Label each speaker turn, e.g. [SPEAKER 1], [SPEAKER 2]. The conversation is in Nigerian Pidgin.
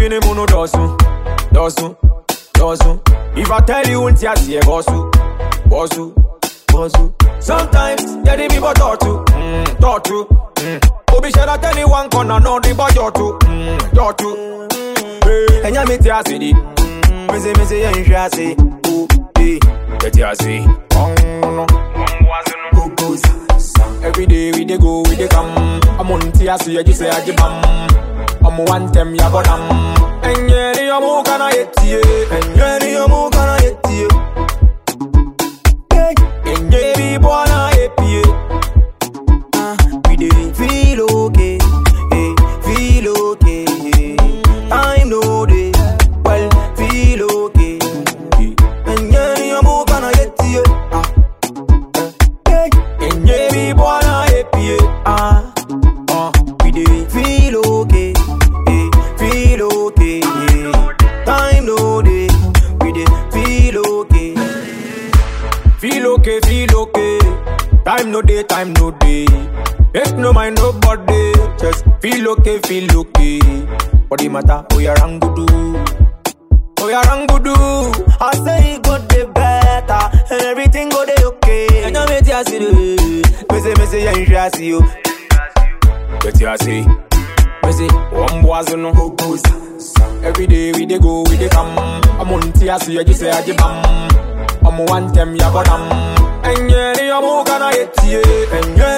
[SPEAKER 1] mini muno dosu, dosu, dosu. If I tell you unti asi e bosu, bosu, bosu. Sometimes yeah the people talk to, mm, talk to. Mm. Obi share that anyone corner no the boy talk to, mm, talk to. Hey, enya mi ti asi di, me say me say yeah you asi, oh, hey, yeah ti asi. Oh, no. Every day we dey go, we dey come. I'm on tia so you just say I bam. I'm one them ya bodam. Enye ni omu kana yetie, enye ni omu kana yetie. Enye ni bwana epie.
[SPEAKER 2] Ah, we dey feel okay, eh, feel okay. Time no dey, well, feel okay. And yeah, you move on a yet ah, eh,
[SPEAKER 1] Enye ni bwana epie.
[SPEAKER 2] ah, ah, we dey feel okay, eh, feel okay. Time no dey, we dey feel okay.
[SPEAKER 1] Feel okay, feel okay. Time no day, time no day. Make no mind nobody. Just feel okay, feel okay. Body matter, oh yeah, rangudu. Oh yeah, rangudu.
[SPEAKER 2] I say it go dey better, and everything go dey okay. And I make you see the, me say me say yeah, you see you.
[SPEAKER 1] Get your say. Me say, one boys no. Every day we dey go, we dey come. I'm on tia so you just say I bam. I'm one them ya bodam. Enye ni omu kana yetie. Enye